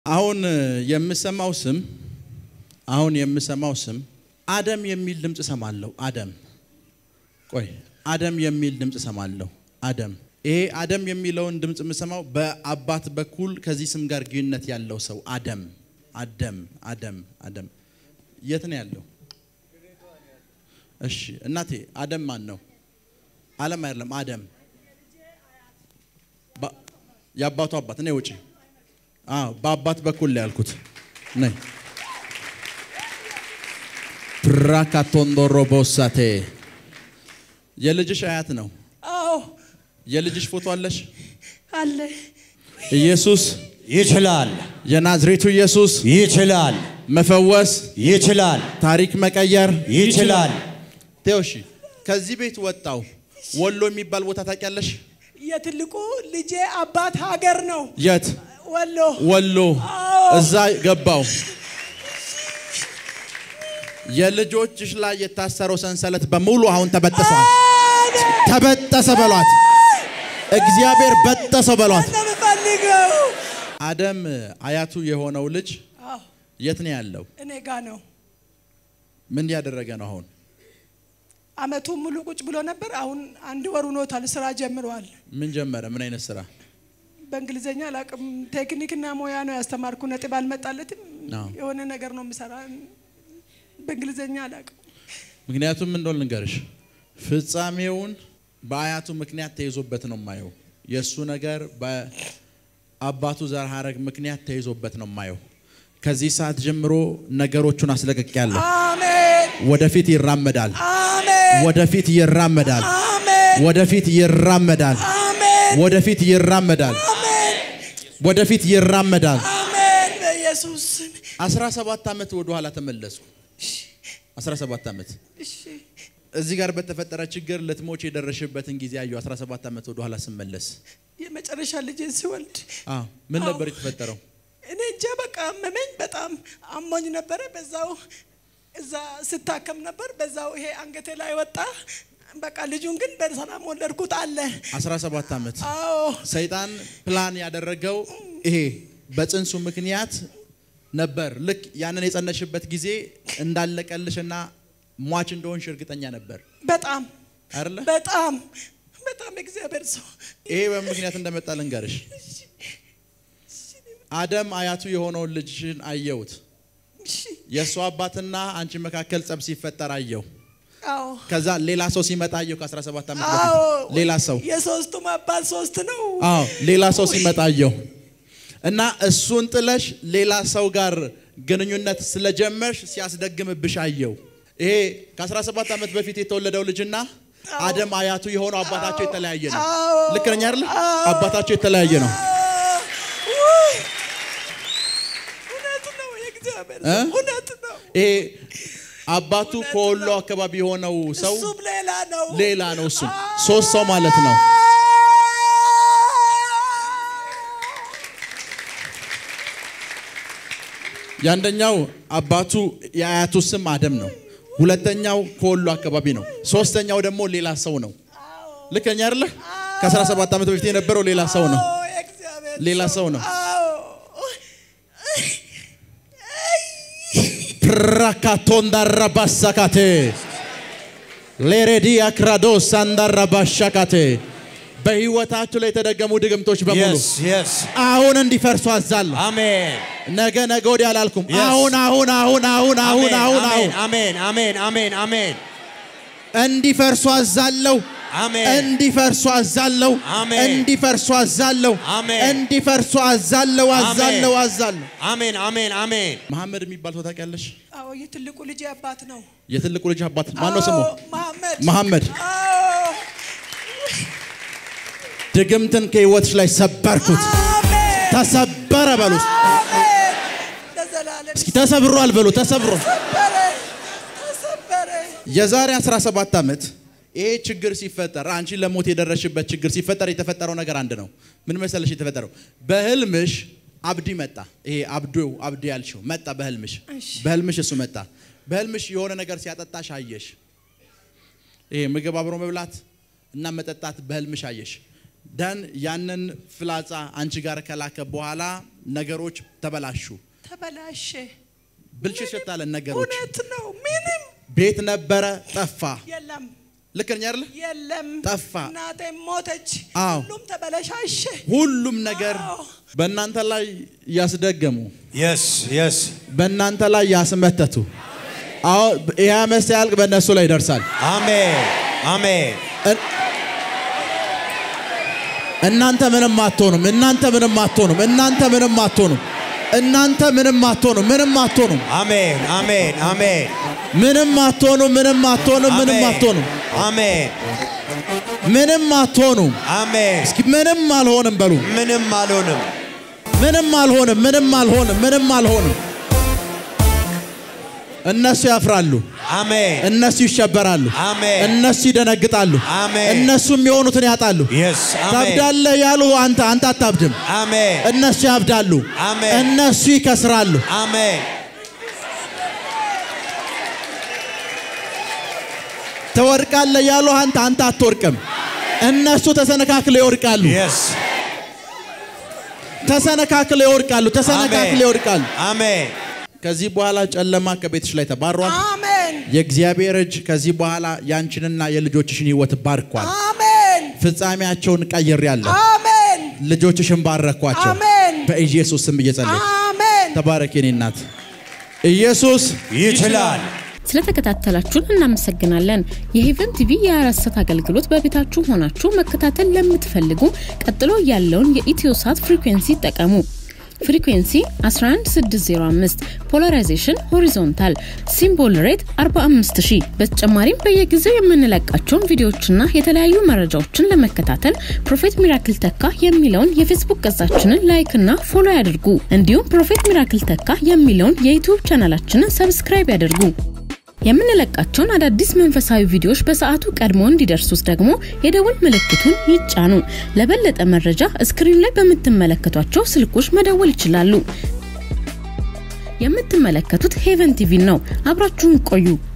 አሁን የምሰማው ስም አሁን የምሰማው ስም አደም የሚል ድምፅ እሰማለሁ። አደም ቆይ፣ አደም የሚል ድምፅ እሰማለሁ። አደም ይሄ አደም የሚለውን ድምፅ የምሰማው በአባት በኩል ከዚህ ስም ጋር ግንኙነት ያለው ሰው አደም አደም አደም አደም የት ነው ያለው? እሺ እናቴ አደም ማን ነው? አለም አይደለም። አደም የአባቱ አባት እኔ ውጪ በአባት በኩል ላይ ያልኩት ነይ ፕራካቶንዶሮ ቦሳቴ የልጅሽ አያት ነው። አዎ የልጅሽ ፎቶ አለሽ? አለ። ኢየሱስ ይችላል፣ የናዝሬቱ ኢየሱስ ይችላል፣ መፈወስ፣ ይችላል፣ ታሪክ መቀየር ይችላል። ቴዎሺ ከዚህ ቤት ወጣው ወሎ የሚባል ቦታ ታውቂያለሽ? የትልቁ ልጄ አባት ሀገር ነው የት? ወሎ። ወሎ። አዎ። እዛ ገባው። የልጆችሽ ላይ የታሰረው ሰንሰለት በሙሉ አሁን ተበጥሷል። ተበጠሰ በሏት። እግዚአብሔር በጠሰው በሏት። ነው የምፈልገው። አደም አያቱ የሆነው ልጅ አዎ የት ነው ያለው? እኔ ጋ ነው። ምን ያደረገ ነው አሁን? አመቱን ሙሉ ቁጭ ብሎ ነበር። አሁን አንድ ወር ሆኖታል። ስራ ጀምሯል። ምን ጀመረ? ምን አይነት ስራ? በእንግሊዝኛ አላውቅም። ቴክኒክና ሙያ ነው ያስተማርኩ። ነጥብ አልመጣለትም። አዎ። የሆነ ነገር ነው የምሰራ። በእንግሊዝኛ አላውቅም። ምክንያቱም ምን እንደሆነ ልንገርሽ፣ ፍጻሜውን በአያቱ ምክንያት ተይዞበት ነው የማየው። የእሱ ነገር በአባቱ ዘር ሐረግ ምክንያት ተይዞበት ነው የማየው። ከዚህ ሰዓት ጀምሮ ነገሮቹን አስለቅቄያለሁ። አሜን ወደፊት ይራመዳል። አሜን ወደፊት ይራመዳል። አሜን ወደፊት ይራመዳል። አሜን ወደፊት ይራመዳል። አሜን ወደፊት ይራመዳል። አሜን በኢየሱስ ስም። 17 ዓመት ወደ ኋላ ተመለሱ። 17 ዓመት እሺ እዚህ ጋር በተፈጠረ ችግር ልትሞች የደረሽበትን ጊዜ አየሁ። 17 ዓመት ወደ ኋላ ስመለስ የመጨረሻ ልጄን ሲወልድ አዎ፣ ምን አዎ። ነበር የተፈጠረው? እኔ እንጃ በቃ አመመኝ። በጣም አሞኝ ነበረ። በዛው እዛ ስታከም ነበር። በዛው ይሄ አንገቴ ላይ ወጣ። በቃ ልጁን ግን በሰላም ወለድኩት አለ። 17 ዓመት አዎ ሰይጣን ፕላን ያደረገው ይሄ በጽንሱ ምክንያት ነበር። ልክ ያንን የጸነሽበት ጊዜ እንዳለቀልሽና ሟች እንደሆንሽ እርግጠኛ ነበር በጣም አይደለ? በጣም በጣም እግዚአብሔር ሰው ይሄ በምክንያት እንደመጣ ልንገርሽ። አደም አያቱ የሆነውን ልጅሽን አየሁት። እሺ፣ የእሱ አባትና አንቺ መካከል ጸብ ሲፈጠር አየሁ። አዎ ከዛ ሌላ ሰው ሲመጣ አየሁ። ከ17 ዓመት አዎ በፊት ሌላ ሰው የሶስቱም አባት ሶስት ነው። አዎ ሌላ ሰው ሲመጣ አየሁ እና እሱን ጥለሽ ሌላ ሰው ጋር ግንኙነት ስለጀመርሽ ሲያስደግምብሽ አየሁ። ይሄ ከ17 ዓመት በፊት የተወለደው ልጅና አደም አያቱ የሆነው አባታቸው የተለያየ ነው። አዎ ልክ ነኝ አይደለ? አባታቸው የተለያየ ነው። ውይ፣ እውነት ነው። የእግዚአብሔር እ? ሰው እውነት ነው። ይሄ አባቱ ከወሎ አካባቢ የሆነው ሰው እሱም ሌላ ነው። ሌላ ነው። እሱ ሶስት ሰው ማለት ነው። የአንደኛው አባቱ የአያቱ ስም አደም ነው። ሁለተኛው ከወሎ አካባቢ ነው። ሶስተኛው ደግሞ ሌላ ሰው ነው። ልከኛ አይደለ? ከ17 ዓመት በፊት የነበረው ሌላ ሰው ነው። አዎ፣ የእግዚአብሔር ሌላ ሰው ነው። አዎ ፕራካቶንዳራባሳካቴ ሌሬዲ አክራዶስ አንዳራባሻካቴ በህይወታችሁ ላይ የተደገሙ ድግምቶች በሙሉ Yes, yes. አሁን እንዲፈርሱ አዛለሁ። Amen. ነገ ነገ ወዲያ አላልኩም። Yes. አሁን አሁን አሁን አሁን አሁን አሁን አሁን Amen. Amen. Amen. Amen. እንዲፈርሱ አዛለሁ። Amen. እንዲፈርሱ አዛለሁ። አሜን። እንዲፈርሱ አዛለሁ። አሜን። እንዲፈርሱ አዛለሁ አዛለሁ አዛለሁ። Amen. Amen. Amen. መሐመድ የሚባል ሰው ታውቂያለሽ? አዎ የትልቁ ልጅ አባት ነው። የትልቁ ልጅ አባት ማን ነው ስሙ? አዎ፣ መሐመድ መሐመድ። አዎ ድግምትን ከህይወትሽ ላይ ሰበርኩት። አሜን ተሰበረ በሉ። እስኪ። አሜን ለዘላለም እስኪ ተሰብሯል በሉ። ተሰብሮ ተሰበረ ተሰበረ። የዛሬ 17 ዓመት ይሄ ችግር ሲፈጠር አንቺ ለሞት የደረሽበት ችግር ሲፈጠር የተፈጠረው ነገር አንድ ነው። ምን መሰለሽ የተፈጠረው? በህልምሽ አብዲ መጣ። ይሄ አብዱ አብዲ ያልሽው መጣ በህልምሽ። እሺ። በህልምሽ እሱ መጣ። በህልምሽ የሆነ ነገር ሲያጠጣሽ አየሽ። ይሄ ምግብ አብሮ መብላት እና መጠጣት በህልምሽ አየሽ። ደን ያንን ፍላጻ አንቺ ጋር ከላከ በኋላ ነገሮች ተበላሹ። ተበላሸ። ብልሽት ሽታለን ነገሮች እውነት ነው። ምንም ቤት ነበረ ጠፋ። የለም ልክ ነኝ አይደለ? የለም። ጠፋ። እናቴ ሞተች። አዎ። ሁሉም ተበለሻሸ። ሁሉም ነገር አዎ። በእናንተ ላይ ያስደገሙ፣ Yes, yes. በእናንተ ላይ ያስመተቱ። አዎ ይህ ዓመት ሲያልቅ በእነሱ ላይ ይደርሳል። Amen. Amen. እን- እናንተ ምንም አትሆኑም። እናንተ ምንም አትሆኑም። እናንተ ምንም አትሆኑም። እናንተ ምንም አትሆኑም። ምንም አትሆኑም። Amen. Amen. Amen. ምንም አትሆኑም። ምንም አትሆኑም። ምንም አትሆኑም። Amen. ምንም አትሆኑም። Amen. እስኪ ምንም አልሆንም በሉ። ምንም አልሆንም። ምንም አልሆንም። ምንም አልሆንም። ምንም አልሆንም። እነሱ ያፍራሉ። አሜን። እነሱ ይሸበራሉ። አሜን። እነሱ ይደነግጣሉ። አሜን። እነሱ የሚሆኑትን ያጣሉ። Yes. አሜን። ታብዳለህ ያሉ አንተ አንተ አታብድም። አሜን። እነሱ ያብዳሉ። አሜን። እነሱ ይከስራሉ። አሜን። ትወድቃለህ ያሉ አንተ አንተ አትወድቅም። እነሱ ተሰነካክለው ይወድቃሉ። Yes. ተሰነካክለው ይወድቃሉ። ተሰነካክለው ይወድቃሉ። አሜን። ከዚህ በኋላ ጨለማ ከቤትሽ ላይ ተባሯል። አሜን የእግዚአብሔር እጅ ከዚህ በኋላ ያንቺንና የልጆችሽን ሕይወት ባርኳል። አሜን ፍጻሜያቸውን ቀይሬያለሁ። አሜን ልጆችሽን ባረኳቸው። አሜን በኢየሱስ ስም እየጸለይኩ አሜን ተባረክ የኔ እናት። ኢየሱስ ይችላል። ስለተከታተላችሁን እናመሰግናለን። የሄቨን ቲቪ የአራሰት አገልግሎት በቤታችሁ ሆናችሁ መከታተል ለምትፈልጉ ቀጥሎ ያለውን የኢትዮሳት ፍሪኩዌንሲ ይጠቀሙ። ፍሪኩዌንሲ 11605 ፖላራይዜሽን ሆሪዞንታል ሲምቦል ሬት 45000 በተጨማሪም በየጊዜው የምንለቃቸውን ቪዲዮዎችና የተለያዩ መረጃዎችን ለመከታተል ፕሮፌት ሚራክል ተካ የሚለውን የፌስቡክ ገጻችንን ላይክ እና ፎሎ ያድርጉ። እንዲሁም ፕሮፌት ሚራክል ተካ የሚለውን የዩቲዩብ ቻናላችንን ሰብስክራይብ ያድርጉ። የምንለቃቸውን አዳዲስ መንፈሳዊ ቪዲዮዎች በሰዓቱ ቀድሞ እንዲደርሱት ደግሞ የደውል ምልክቱን ይጫኑ። ለበለጠ መረጃ እስክሪን ላይ በምትመለከቷቸው ስልኮች መደወል ይችላሉ። የምትመለከቱት ሄቨን ቲቪ ነው። አብራችሁን ቆዩ።